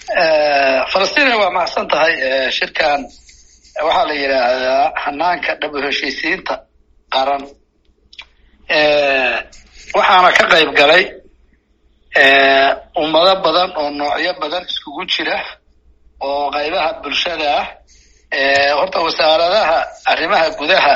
falastina waa mahadsan tahay shirkan waxaa la yidhaahdaa hanaanka dhab heshiisiinta qaran waxaana ka qayb galay ummado badan oo noocyo badan iskugu jira oo qaybaha bulshada ah horta wasaaradaha arrimaha gudaha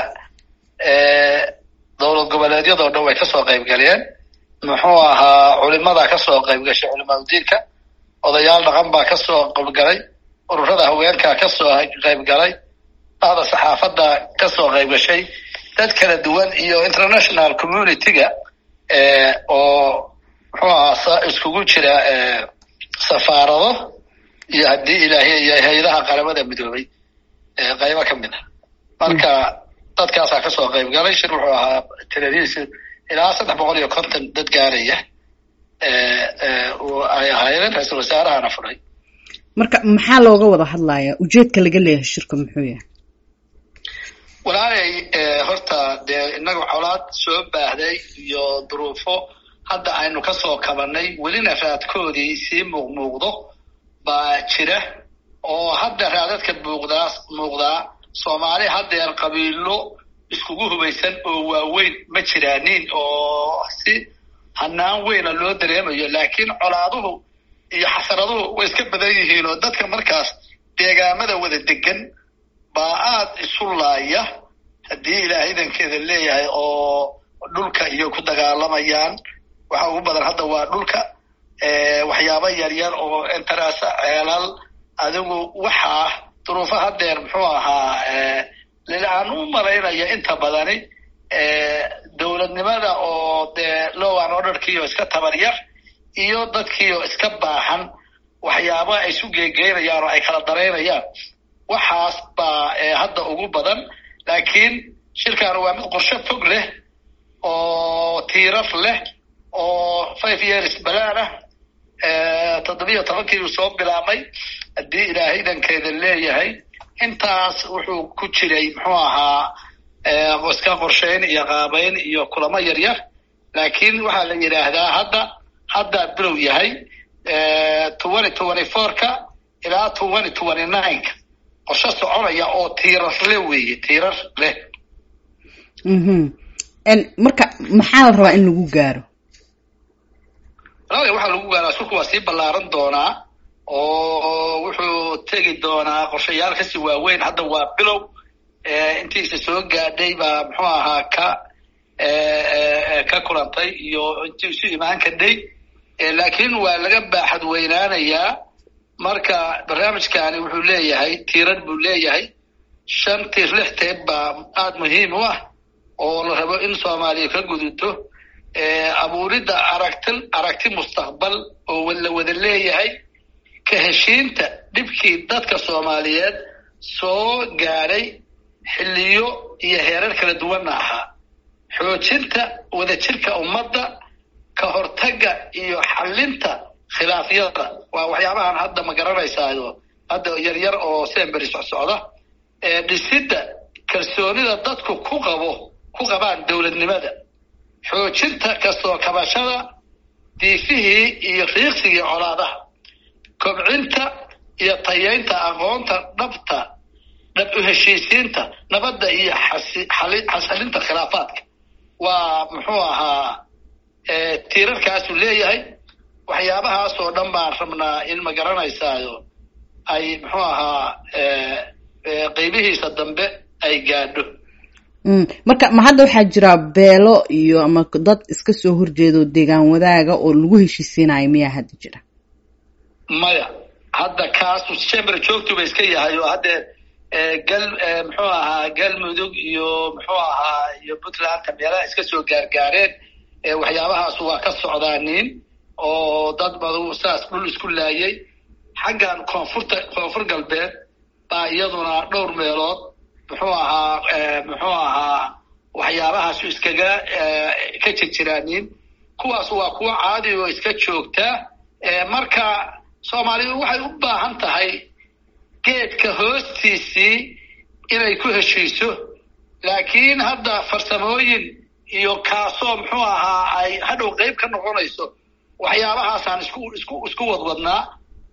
dowlad goboleedyadoo dhan way kasoo qayb galeen muxuu ahaa culimada kasoo qayb gashay culimaadudiinka odayaal dhaqan baa kasoo qaybgalay ururada haweenkaa kasoo qayb galay bahda saxaafadda kasoo qayb gashay dad kala duwan iyo international community-ga oo muxuu ahaa iskugu jira safaarado iyo haddii ilaahiy iyo hay-adaha qaramada midoobay qaybo ka mid a marka dadkaasaa kasoo qayb galay shir wuxuu ahaa tiradiisi ilaa saddex boqol iyo konton dad gaaraya ay ahaayeen ra-iisul wasaarahana furay marka maxaa looga wada hadlayaa ujeedka laga leeyahay shirka muxuu yahay walaalay horta dee inaga colaad soo baahday iyo duruufo hadda aynu kasoo kabanay welina raadkoodii sii muuqmuuqdo baa jira oo hadda raadadka muuqdaa muuqdaa soomaali haddeer qabiilo iskugu hubaysan oo waaweyn ma jiraanin oo si hanaan weyna loo dareemayo laakiin colaaduhu iyo xasaraduhu way iska badan yihiin oo dadka markaas deegaamada wada degan baa aada isu laaya haddii ilaahay idankeeda leeyahay oo dhulka iyo ku dagaalamayaan waxa ugu badan hadda waa dhulka waxyaabo yaryar oo interasa ceelal adigu waxaa duruufo haddeer muxuu ahaa aan u malaynaya inta badani dowladnimada oo dee lowan orderkiioo iska tabaryar iyo dadkiioo iska baahan waxyaaba ay isu geegeynayaan oo ay kala daraynayaan waxaas baa hadda ugu badan laakiin shirkan waa mid qorshe fog leh oo tiirar leh oo five years balaan ah toddobiyo tobankii uu soo bilaabmay haddii ilaahay idankeeda leeyahay intaas wuxuu ku jiray muxuu ahaa iska qorshayn iyo qaabayn iyo kulamo yaryar laakiin waxaa la yidhaahdaa hadda haddaa bilow yahay twenty twenty four-ka ilaa twenty twenty nine-ka qorshe soconaya oo tiirar leh weeye tiirar leh marka maxaa la rabaa in lagu gaaro walaala waxaa lagu gaaraa shulku waa sii ballaaran doonaa oo wuxuu tegi doonaa qorshayaal kasii waaweyn hadda waa bilow intiisa soo gaadhay baa muxuu ahaa ka ka kulantay iyo intii isu imaan kadhay laakiin waa laga baaxad weynaanayaa marka barnaamijkani wuxuu leeyahay tiirar buu leeyahay shan tiir lix teeb baa aada muhiim u ah oo la rabo in soomaaliya ka gudubto abuuridda aragti aragti mustaqbal oo la wada leeyahay ka heshiinta dhibkii dadka soomaaliyeed soo gaadhay xilliyo iyo heerar kala duwanna ahaa xoojinta wadajirka ummadda ka hortagga iyo xallinta khilaafyada waa waxyaabahan hadda ma garanaysaayo hadda yaryar oo semberi socsocda dhisidda kalsoonida dadku ku qabo ku qabaan dowladnimada xoojinta kastoo kabashada diifihii iyo riiqsigii colaadaha kobcinta iyo tayeynta aqoonta dhabta dhab u heshiisiinta nabadda iyo xasalinta khilaafaadka waa muxuu ahaa tiirarkaasuu leeyahay waxyaabahaas oo dhan baan rabnaa in ma garanaysaayo ay muxuu ahaa qeybihiisa dambe ay gaadho marka ma hadda waxaa jira beelo iyo ama dad iska soo horjeedo deegaan wadaaga oo lagu heshiisiinayo miyaa hadda jira maya hadda kaasu chamber joogtuba iska yahay oo haddee gal muxuu ahaa galmudug iyo muxuu ahaa iyo puntlandka meelaha iska soo gaargaareen waxyaabahaas waa ka socdaaniin oo dad badu saas dhul isku laayay xaggan koonfurta koonfur galbeed baa iyaduna dhowr meelood muxuu ahaa muxuu ahaa waxyaabahaasu iskaga ka jirjiraaniin kuwaas waa kuwo caadi oo iska joogta marka soomaalidu waxay u baahan tahay geedka hoostiisii inay ku heshiiso laakiin hadda farsamooyin iyo kaasoo muxuu ahaa ay hadhow qeyb ka noqonayso waxyaabahaasaan isku isku isku wadwadnaa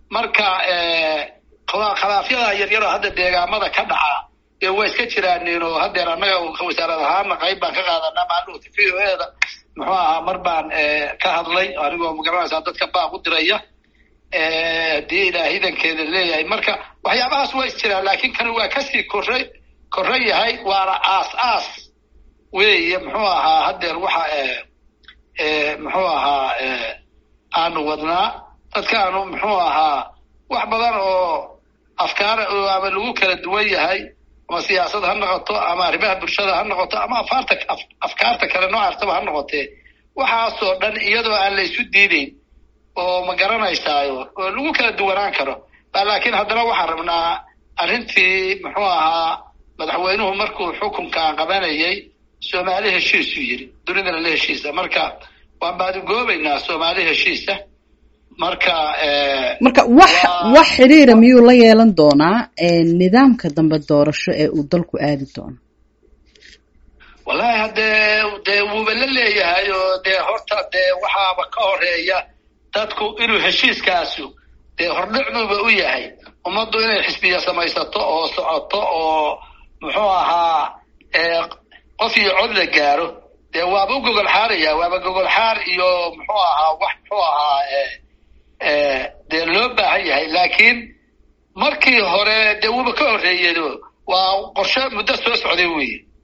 marka khilaafyada yaryaroo hadda deegaamada ka dhaca dee waa iska jiraanin oo hadeer annaga wasaarad ahaana qayb baan ka qaadanaa maalota v o e da muxuu ahaa mar baan ka hadlay anigoo magaranaysaa dadka baaq u diraya haddii ilaa hidankeeda leeyahay marka waxyaabahaas waa is jiraan laakiin kan waa kasii korre korre yahay waana aas aas weeye muxuu ahaa hadeer waxa muxuu ahaa aanu wadnaa dadkaanu muxuu ahaa wax badan oo afkaara oo ama lagu kala duwan yahay ama siyaasad ha noqoto ama arrimaha bulshada ha noqoto ama afaarta afkaarta kale noocaastaba ha noqotee waxaasoo dhan iyadoo aan la isu diideyn oo ma garanaysaayo oo lagu kala duwanaan karo laakiin haddana waxaan rabnaa arrintii muxuu ahaa madaxweynuhu markuu xukunkan qabanayay soomaali heshiisuu yidhi dunidana la heshiisa marka waan baadugoobaynaa soomaali heshiisa marka marka wax wax xiriira miyuu la yeelan doonaa nidaamka dambe doorasho ee uu dalku aadi doono wallahi haddee dee wuuba la leeyahay oo dee horta dee waxaaba ka horeeya dadku inuu heshiiskaasu dee hordhicduuba u yahay ummaddu inay xisbiya samaysato oo socoto oo muxuu ahaa qof iyo cod la gaaro dee waaba u gogol xaaraya waaba gogol xaar iyo muxuu ahaa wax muxuu ahaa dee loo baahan yahay laakiin markii hore dee wuuba ka horreeyado waa qorshe muddo soo socday weeye